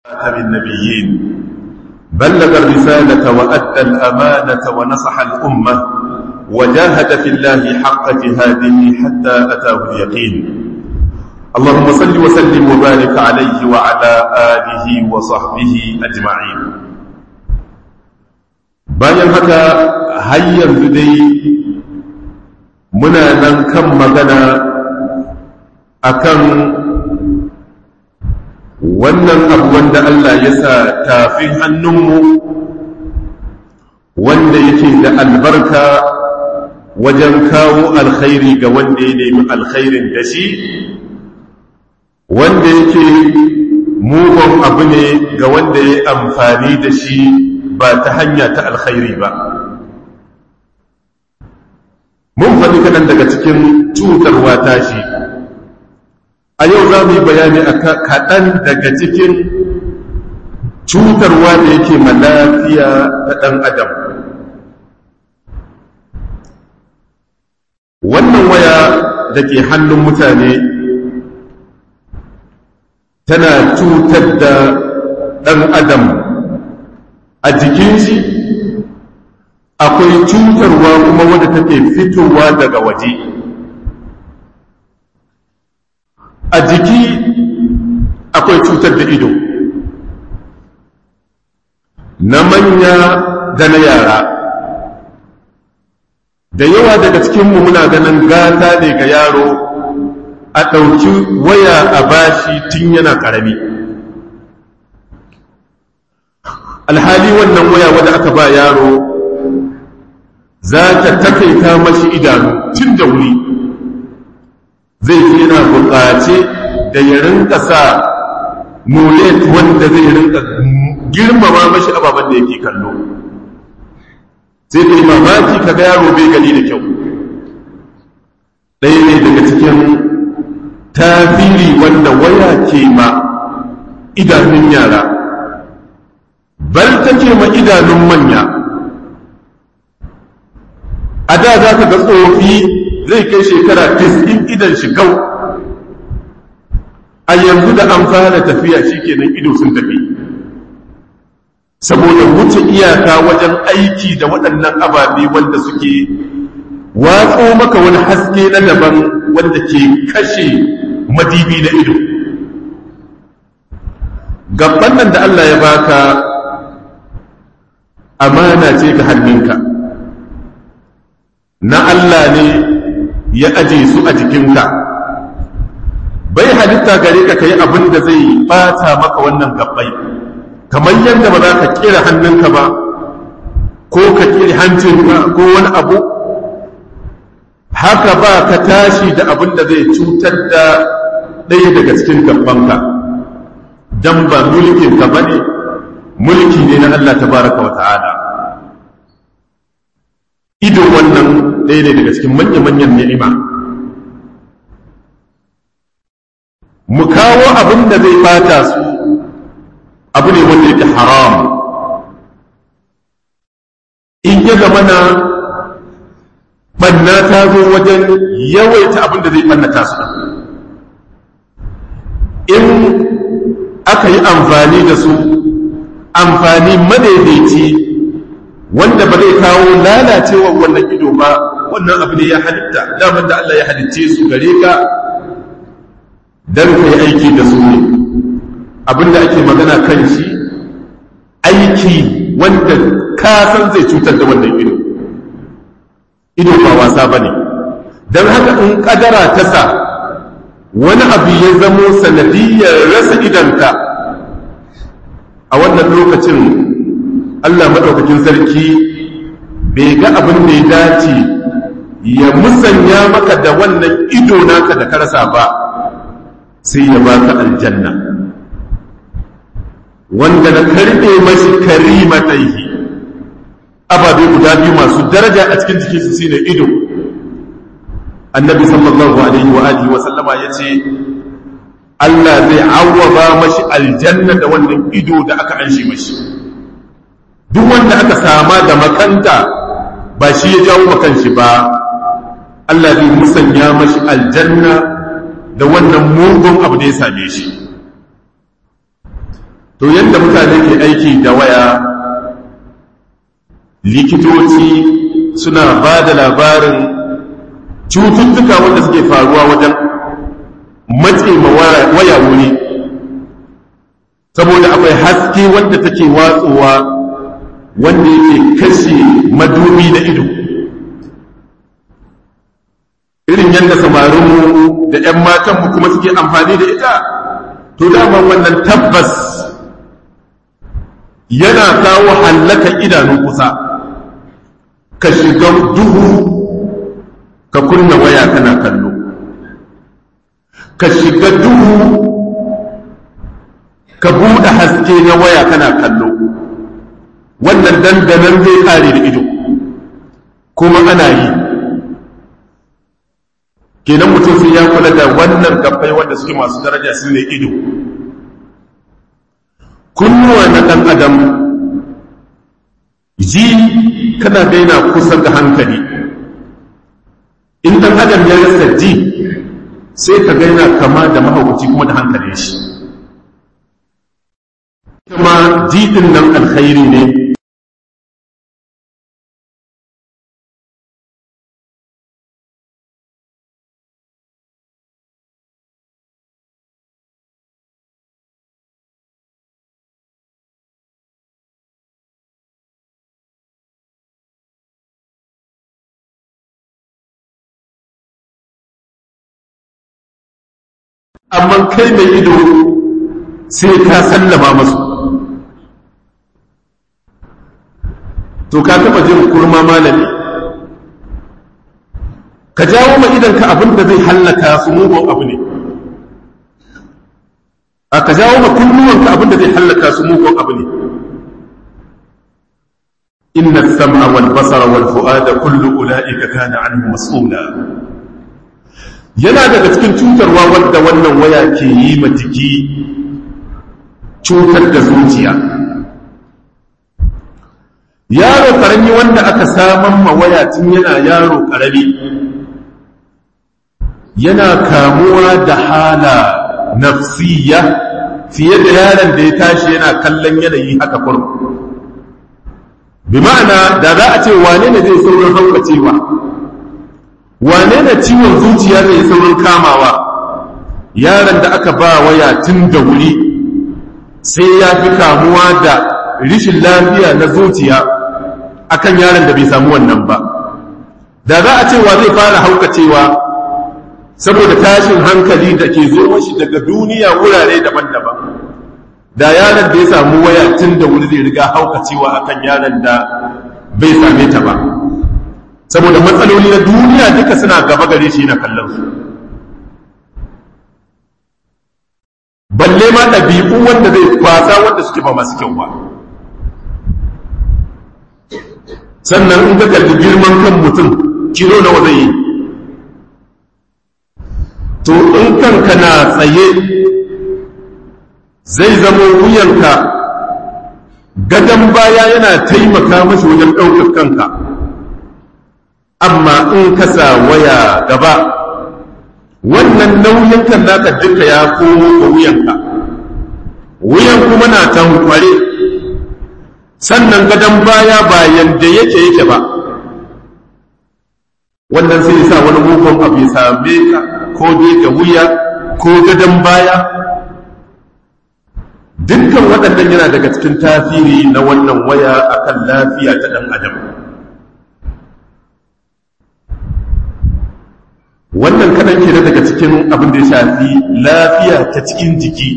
خاتم النبيين بلغ الرسالة وأدى الأمانة ونصح الأمة وجاهد في الله حق جهاده حتى أتاه اليقين اللهم صل وسلم وبارك عليه وعلى آله وصحبه أجمعين bayan haka har yanzu dai muna nan kan magana akan wannan abu wanda Allah ya sa tafin hannunmu wanda yake da albarka wajen kawo alkhairi ga wanda ya nemi alkhairin da shi wanda yake mugun abu ne ga wanda ya amfani da shi ba ta hanya ta alkhairi ba mun faɗi kaɗan daga cikin cutarwa tashi a yau za mu yi bayani a kaɗan daga cikin cutarwa da yake lafiya ta ɗan adam wannan waya da ke hannun mutane tana cutar da ɗan adam a jikin shi akwai cutarwa kuma wadda take fitowa daga waje a jiki akwai cutar da ido na manya da na yara da yawa daga cikinmu muna ganin gata ne ga yaro a ɗauki waya a bashi tun yana ƙarami alhali wannan waya wadda aka ba yaro za ta takaita mashi idanu tun da wuri zai fi yana buƙace da ya rinka sa mulet wanda zai rinka girmama mashi ababen da yake kallo sai kai mamaki kaga yaro bai gani da kyau ɗaya ne daga cikin tafiri wanda waya ke ma idanun yara bal take ma idanun manya a da za ka ga tsofi zai kai shekara 90 idan shigau a yanzu da an fara tafiya shikenan ido sun tafi saboda wuce iyaka wajen aiki da waɗannan ababe wanda suke watso maka wani haske na daban wanda ke kashe madibi na ido gaban nan da Allah ya baka amana ce ga hannunka na Allah ne ya aje su a jikinka bai halitta gare ka kai abin da zai bata maka wannan gabbai kamar yadda ba za ka kira hannunka ba ko ka kira hancinka ko wani abu haka ba ka tashi da abin da zai cutar da ɗaya daga cikin gabbanka don ba mulkinka ba ne mulki ne na Allah tabaraka wa ta'ala ido wannan ɗaya ne daga cikin manya-manyan ni'ima mu kawo abin da zai fata su abu ne wanda yake haram in ya zama na ɓanna ta zo wajen yawaita abin da zai ɓannata su in aka yi amfani da su amfani madaidaici wanda ba zai kawo lalacewar wannan ido ba wannan abu ne ya halitta damar da Allah ya halicce su gare ka don ka yi aiki da su ne abinda ake magana kan shi aiki wanda ka san zai cutar da wannan ido ido ba wasa ba ne don haka in kadara ta sa wani abu ya zamo sanadiyar rasa idanka a wannan lokacin Allah maɗaukakin sarki bai ga abin da ya dace ya musanya maka da wannan ido naka da ka rasa ba sai ya baka aljanna wanda na karɓe mashi karimataihi ababe guda biyu masu daraja a cikin jikinsu shine ido annabi sallallahu alaihi wa alihi wa sallama yace Allah zai awwaba mashi aljanna da wannan ido da aka anshi mashi duk wanda aka sama da makanta ba shi ya jawo makan shi ba Allah zai musanya mashi aljanna da wannan mugun abu da ya same shi to yadda mutane ke aiki da waya likitoci suna ba da labarin cututtuka wanda suke faruwa wajen matse ma waya wuri saboda akwai haske wanda take watsowa wanda yake kashe madubi na ido irin yadda samarinmu da 'yan matanmu kuma suke amfani da ita to dama wannan tabbas yana kawo hallaka idanu kusa ka shiga duhu ka kunna waya kana kallo ka shiga duhu ka buɗe haske na waya kana kallo wannan dandanan zai kare da ido kuma ana yi kenan mutum sai ya kula da wannan gabbai wanda suke masu daraja su ne ido kunnuwa na ɗan adam ji kana daina kusa da hankali in ɗan adam ya rasa ji sai ka gaina kama da mahaukaci kuma da hankali shi kuma ji ɗin nan alkhairi ne amma kai mai ido sai ka sallama masu to ka taba jin kurma malami ka jawo ma idan ka abin da zai hallaka su mugun abu ne a ka jawo ma kunnuwan ka abin da zai hallaka su mugun abu ne inna sam'a wal basara wal fu'ada kullu ulaika kana anhu mas'ula yana daga cikin cutarwa wadda wannan waya ke yi ma jiki cutar da zuciya yaro karami wanda aka saman ma waya tun yana yaro karami yana kamuwa da hala nafsiya fiye da yaron da ya tashi yana kallon yanayi haka kurum bi ma'ana da za a ce wane ne zai saurin haukacewa wane ne ciwon zuciya zai saurin kamawa yaron da aka ba waya tun da wuri sai ya fi kamuwa da rishin lafiya na zuciya akan yaron da bai samu wannan ba da za a ce wa zai fara haukacewa saboda tashin hankali da ke zo mashi daga duniya wurare daban-daban da yaron da ya samu waya tun da wuri zai riga haukacewa akan yaron da bai same ta ba saboda matsaloli na duniya duka suna gaba gare shi na kallon su balle ma ɗabi'u wanda zai kwasa wanda suke ba masu kyau ba sannan in ka kalli girman kan mutum kilo nawa zai yi to in kanka na tsaye zai zama wuyanka gadon baya yana taimaka mashi wajen ɗaukar kanka amma in ka sa waya gaba wannan nauyin kan naka duka ya komo ga wuyanka wuyan kuma na tankware sannan gadon baya ba yadda yake yake ba wannan sai sa wani mugun abu ya same ka ko dai ga wuya ko gadon baya dukkan waɗannan yana daga cikin tasiri na wannan waya akan lafiya ta ɗan adam wannan kaɗan ke daga cikin abin da ya shafi lafiya ta cikin jiki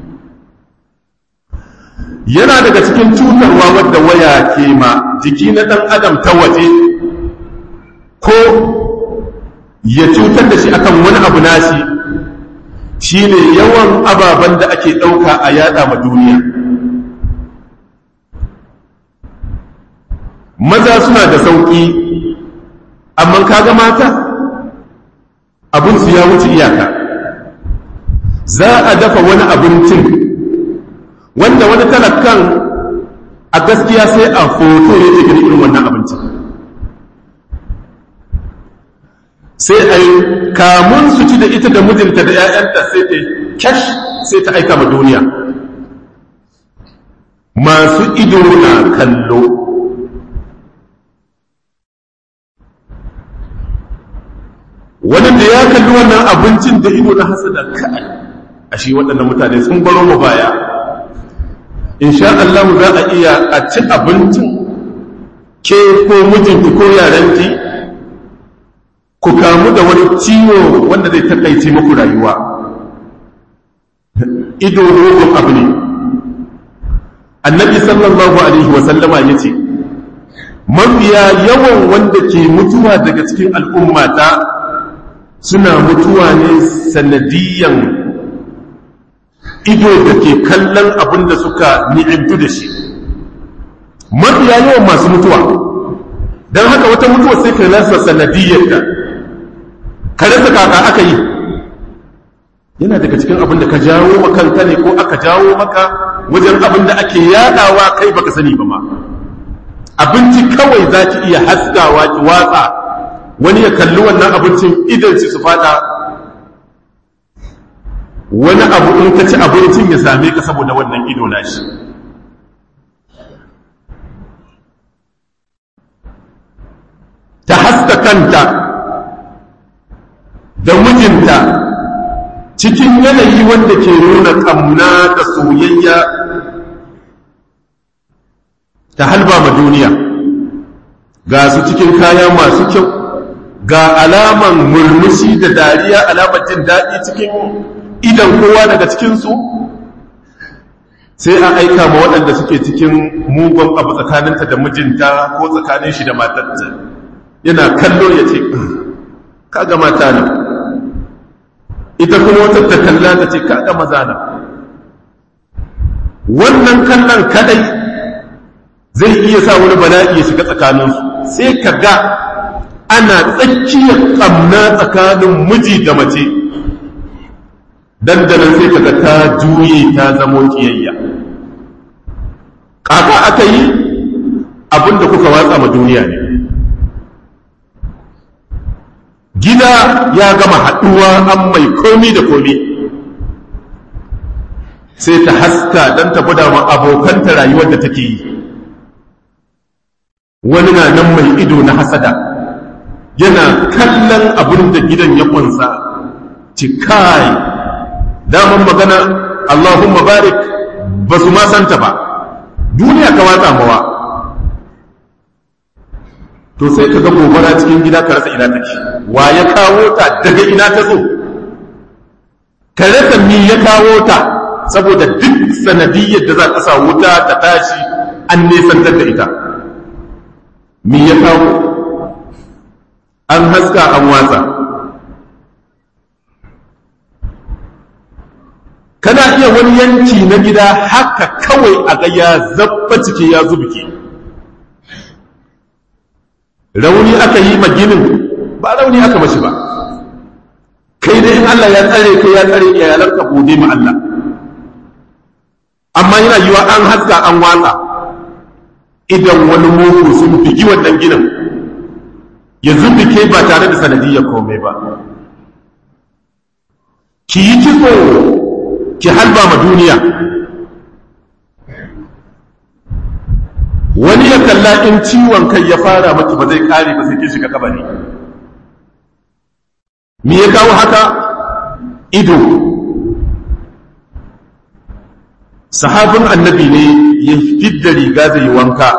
yana daga cikin cutarwa wadda waya ke ma jiki na ɗan adam ta waje ko ya cutar da shi akan wani abu nashi shine yawan ababen da ake ɗauka a yada ma duniya maza suna da sauƙi amma kaga mata abinsu ya wuce iyaka za a dafa wani abincin wanda wani talakan a gaskiya sai a foto ya ke gani irin wannan abincin sai a yi kamun su ci da ita da mijinta da 'ya'yanta sai ta cash sai ta aika ma duniya masu ido na kallo wani da ya kalli wannan abincin da ido na hasada kai a shi waɗannan mutane sun baro mu baya insha Allah za a iya a ci abincin ke ko mijinki ko yaranki ku kamu da wani ciwo wanda zai takaice muku rayuwa ido rogon abu ne annabi sallallahu alaihi wasallama ya ce mafiya yawan wanda ke mutuwa daga cikin al'ummata suna mutuwa ne sanadiyan ido da ke kallon abin da suka ni'imtu da shi mafiya yawan masu mutuwa don haka wata mutuwa sai ka rasa sanadiyyar da ka rasa kaka aka yi yana daga cikin abin da ka jawo makanka ne ko aka jawo maka wajen abin da ake yadawa kai baka sani ba ma abinci kawai za ki iya haskawa ki watsa wani ya kalli wannan abincin idan su fada wani abu in ka ci abincin ya same ka saboda wannan ido nashi ta haska kanta da mijinta cikin yanayi wanda ke nuna ƙamna da soyayya ta halba ma duniya ga su cikin kaya masu kyau ga alaman murmushi da dariya alamar jin daɗi cikin idan kowa daga cikinsu sai a aika ma waɗanda suke cikin mugun abu tsakaninta da mijinta ko tsakanin shi da matarta yana kallo ya ce kaga mata ne ita kuma wata ta kalla ta ce kaga maza na wannan kallon kadai zai iya sa wani bala'i ya shiga tsakaninsu sai ka ga ana tsakiyar ƙamna tsakanin miji da mace dandanan sai kaga ta juye ta zamo kiyayya kaka aka yi abinda kuka watsa ma duniya ne gida ya gama haɗuwa an mai komi da komi sai ta haska don ta gwada ma abokanta rayuwar da take yi wani na nan mai ido na hasada yana kallon abin da gidan ya kunsa cikai daman magana Allahumma barik ba su ma santa ba duniya ka watsa mawa to sai ka ga gobara cikin gida ka rasa ina take wa ya kawo ta daga ina ta zo ka rasa mi ya kawo ta saboda duk sanadiyyar da za ka sa wuta ta tashi an nesantar da ita mi ya kawo an haska an watsa kana iya wani yanki na gida haka kawai a ga ya zabba ciki ya zubuke rauni aka yi maginin ba rauni aka mashi ba kai dai in Allah ya tsare kai ya tsare iyalanka gode ma Allah amma yana yiwa an haska an watsa idan wani mugu sun bigi wannan ginin ya zubuke ba tare da sanadiyyar komai ba ki yi kitso ki halba ma duniya wani ya kalla in ciwon kai ya fara maki ba zai kare ba sai ke shiga kabari me ya kawo haka ido sahabin annabi ne ya fidda riga zai yi wanka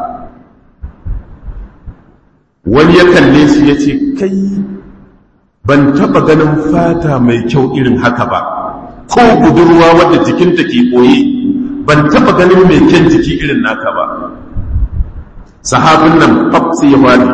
wani ya kalle shi ya ce kai ban taba ganin fata mai kyau irin haka ba ko budurwa wadda jikinta ke ɓoye ban taɓa ganin mai kyan jiki irin naka ba sahabin nan sai ya fadi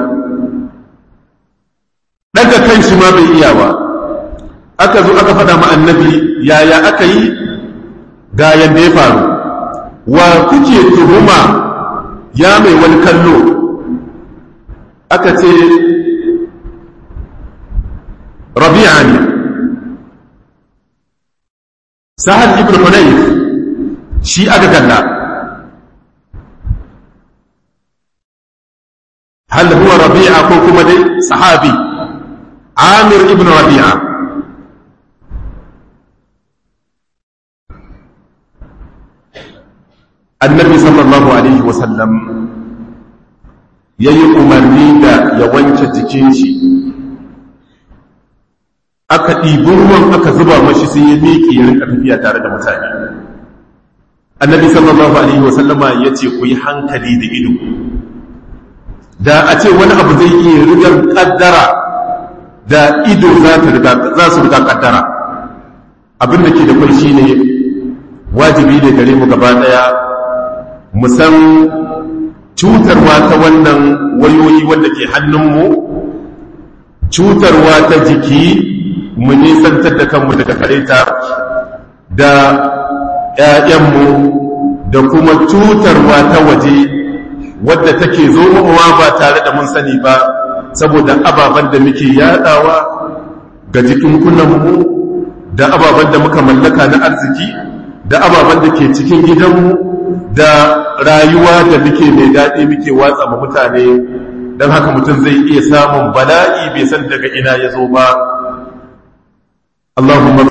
daga kan shi ma bai iya ba aka zo aka faɗa ma annabi yaya aka yi ga yadda ya faru wa kuke tuhuma ya mai wani kallo aka ce rabi'a ne sahal ibn hunayf shi aka kalla hal huwa rabi'a ko kuma dai sahabi amir ibn rabi'a annabi sallallahu alaihi wasallam ya yi umarni da ya wanke jikin shi aka ɗibi ruwan aka zuba mashi sai ya miƙe ya rinka tafiya tare da mutane annabi sallallahu alaihi wasallama ya ce ku yi hankali da ido da a ce wani abu zai iya rigar kaddara da ido za su riga kaddara abin da ke da kwai shine wajibi ne gare mu gaba daya mu san cutarwa ta wannan wayoyi wanda ke hannunmu cutarwa ta jiki mu nisantar da kanmu daga kareta da ‘ya'yanmu da kuma cutarwa ta waje wadda take zo mawa ba tare da mun sani ba saboda ababen da muke yadawa ga jikin kunanmu da ababen da muka mallaka na arziki da ababen da ke cikin gidanmu da rayuwa da muke mai daɗi muke watsa ma mutane don haka mutum zai iya samun bala'i bai san daga ina ya zo ba Allahumma